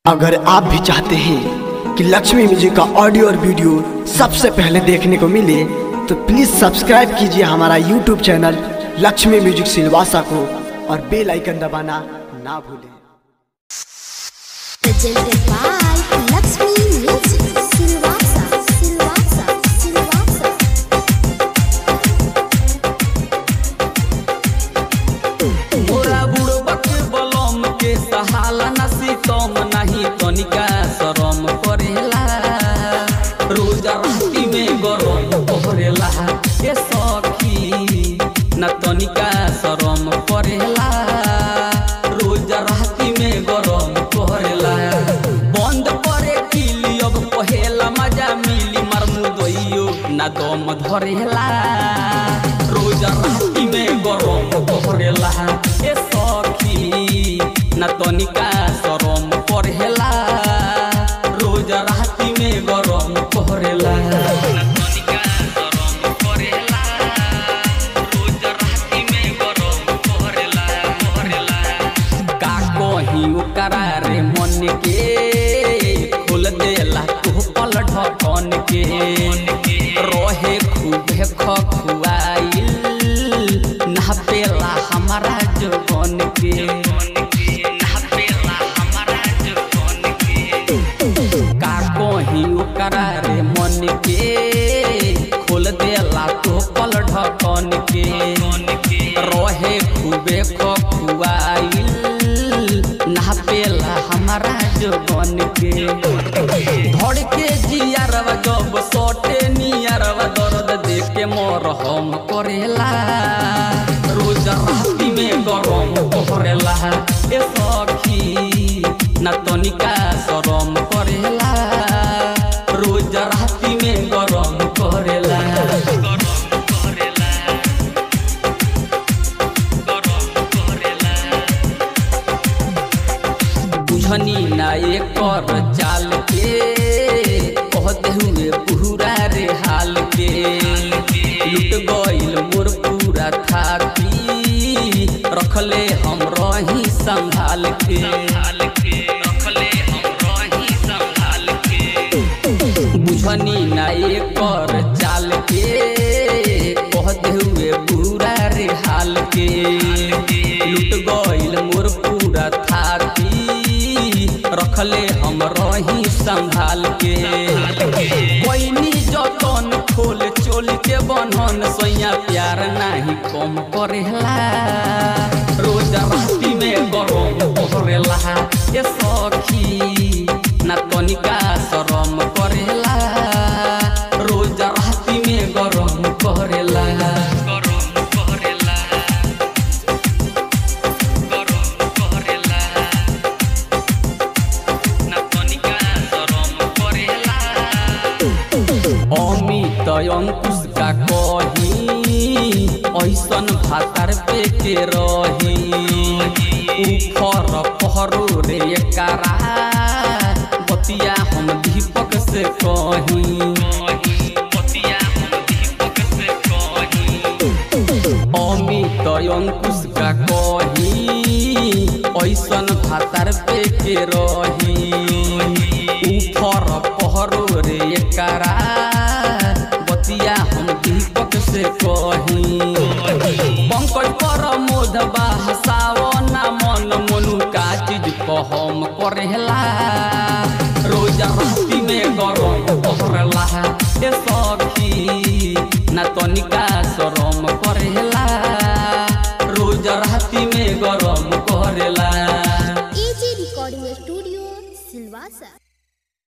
अगर आप भी चाहते हैं कि लक्ष्मी म्यूजिक का ऑडियो और वीडियो सबसे पहले देखने को मिले तो प्लीज सब्सक्राइब कीजिए हमारा YouTube channel Lakshmi music Silvassa को और बेल आइकन दबाना ना भूलें presented by Lakshmi Music Silvassa Silvassa Silvassa मोरा बुड़बक बलम के सहाला न सीतम नहीं तनिका शरम करेला रोज राती में गरम करेला ए सखी न तनिका शरम करेला रोज राती में गरम करेला बंद करे किली अब पहेला मजा मिली मरमु दोइयो न दम धरेला रोज राती में गरम करेला ए सखी न तनिका शरम करेला रोज राती में गरम करेला न तनिका शरम करेला रोज राती में गरम करेला करेला का कही ओकरा रे मन के खोल देला तू पल ढकन के रहे खूबे खखुआइल नहपेला हमारा जगन के नहपेला हमारा जगन के का कही ओकरा रे मन के खोल देला तो पल ढकन के रहे खूबे खखुआइल नहपेला हमारा जगन के धड़ के जियारवा जब सोटे नियारवा दर्द देख के मोर हम करेला रोज राती में गरम करेला ए सखी न तनिका शरम करेला रोज राती में गरम करेला गरम करेला गरम करेला बुझनी ना एकर चाल के कहते हुए पूरा रे हाल के लुट गइल मोर पूरा थाकी रखले हम रही संभाल के रखले हम रही संभाल के बुझनी ना एकर चाल के कहते हुए पूरा रे हाल के लुट गइल मोर पूरा थाकी रखले हम रही संभाल के कोइनी जतन खोल चोल के बनन सैया प्यार नाही कम करेला रोज राती में गरम करेला ए सखी ना तनिका शरम करेला रोज राती में गरम करेला गरम करेला गरम करेला ना तनिका शरम करेला अमित अंकुश का कही ऐसन भातार पे के रही उफर पहरो रे कारा बतिया हम दीपक से कही बतिया हम दीपक से कही अमित अंकुश का कही ऐसन भातार पे के रही उफर पहरो रे कारा बतिया हम दीपक से कही पंकज पर मोद हसावना मन मनु का चीज कहम करेला रोज राती में गरम करेला ए सखी ना तनिका शरम करेला रोज राती में गरम करेला AG Recording Studio Silvassa